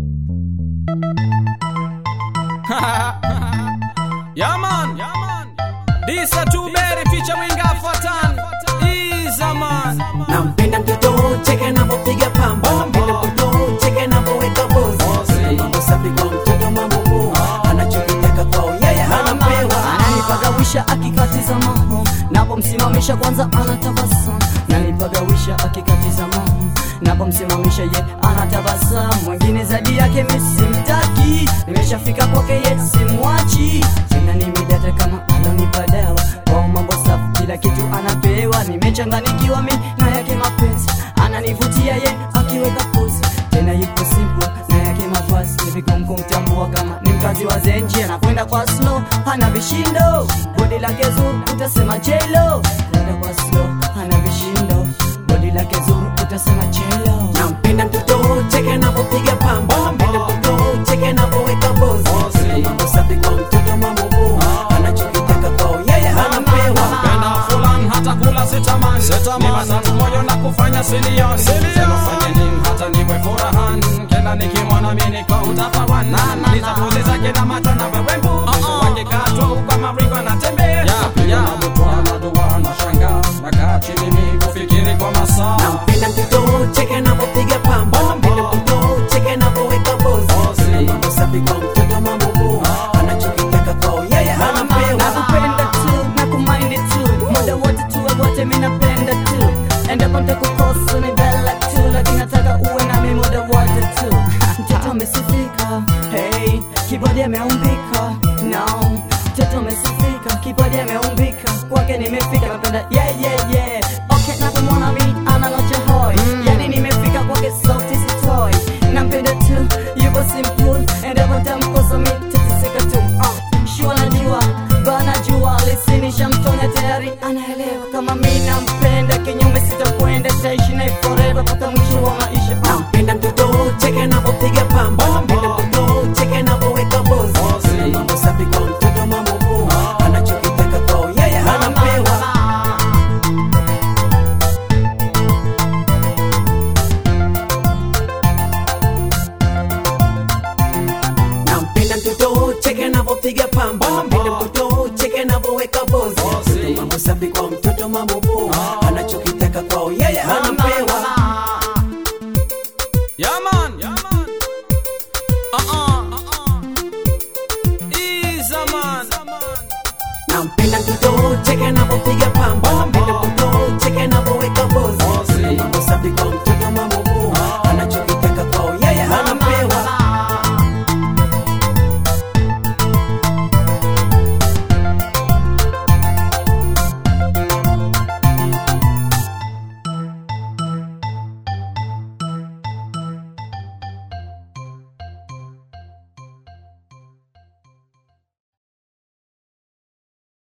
yeah man, yeah man. This a two berry featuring Afatan. Iza man. nampenda mtoto cheke anavyopiga pamba nampenda mtoto cheke anavyoweka bozi mambo safi kwa mtoto mambo poa anachokitaka kwao yeye anapewa ananipagawisha akikatiza maho napomsimamisha kwanza anatabasamu nanipagawisha akikatiza maho napomsimamisha ye anatabasamu mwingine zaidi yake misimtaki nimeshafika kwake ye simwachi tena nimidata kama alonipa dawa kwao mambo safi kila kitu anapewa nimechanganikiwa mi na yake mapenzi ananivutia ye akiweka pozi tena yuko simple na yake mavazi nivikum kumtambua kama ni mkazi wa zenji anakwenda kwa slow hana vishindo bodi lake zuri utasema chelo kwenda kwa slow hana vishindo bodi lake zuri utasema chelo nampenda mtoto cheke anavyopiga pamba nampenda mtoto cheke anavyoweka bozi mambo safi kwa mtoto mambo poa anachokitaka kwao yeye anapewa Penda fulan hata kula sitaman. Ni matatu moyo na kufanya silion. Sema fanye nini hata niwe furahan. Kila nikimwona mimi niko utafawan. Nitapuzi zake na macho na wewe mbu. Uso wake kato kama mrigo anatembea. Pia mabutwa na dua na shanga. Nakaa chini mimi kufikiri kwa masaa. nampenda mtoto cheke anavyopiga pamba nampenda mtoto cheke anavyoweka bozi mambo safi kwa mtoto mambo poa anachokitaka kwao yeye anapewa nakupenda tu nakumaindi tu muda wote tuwe wote mi napenda tu endapo ntakukosa ni bela tu lakini nataka uwe nami muda wote tu mtoto amesifika hey, kibodi ameumbika no mtoto amesifika kibodi ameumbika kwake nimefika napenda yeah, yeah, yeah. okay napomwona mi anang'ocha hoi yani nimefika kwake sauti sitoi nampenda tu yuko simple endapo ntamkosa mi tatisika tu uh, shua najua bana jua lisinisha mtonya tayari anaelewa kama mi nampenda kinyume sitakwenda taishi naye forever mpaka mwisho wa maisha uh. nampenda mtoto cheke anavyopiga pamba nampenda mtoto cheke anavyoweka bozi mambo safi kwa mtoto mambo poa anachokitaka kwao yeye anapewa nampenda mtoto cheke anavyopiga pamba nampenda mtoto cheke anavyoweka bozi mambo safi kwa mtoto mambo poa anachokitaka kwao yeye anapewa Yeah man. Yeah man. Uh-uh. Uh-uh. Iza man. nampenda mtoto cheke anavyopiga pamba nampenda mtoto cheke anavyoweka bozi mambo safi kwa mtoto